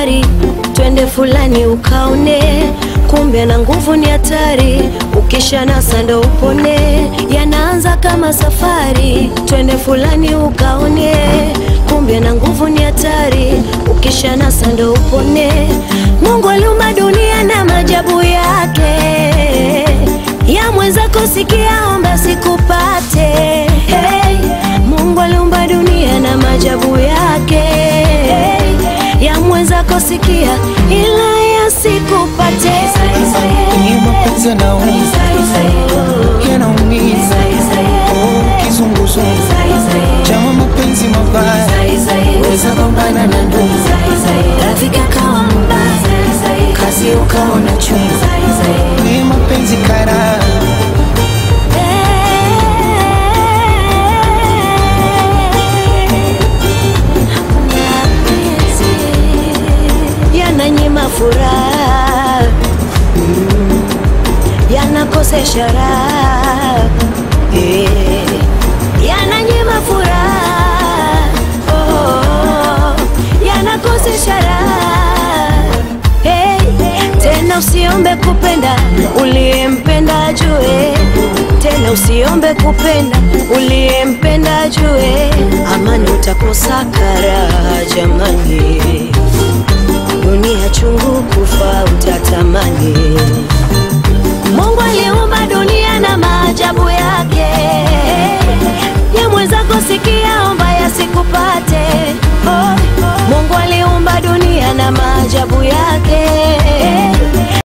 safari, twende fulani ukaone, kumbe na nguvu ni hatari, ukisha nasa ndo upone. Yanaanza kama safari, twende fulani ukaone, kumbe na nguvu ni hatari, ukisha nasa ndo upone. Mungu aliumba dunia na maajabu yake, ya mwenzako sikia, omba sikupate. Hey, Mungu aliumba dunia na maajabu yake, ya mwenzako sikia, ila yasikupate. Ni mapenzi yanaumiza, yanaumiza. Oh, kizunguzungu chama mapenzi mabaya, weza gombana na ndugu, Rafiki akawa mbaya, kazi ukaona chungu. Ni mapenzi kara, yananyima furaha, yanakosesha raha, Eh, yananyima furaha, oh, yanakosesha raha. Hey, tena usiombe kupenda uliyempenda ajue, tena usiombe kupenda uliyempenda ajue, amani utakosa karaha jamani, dunia chungu kufa utatamani.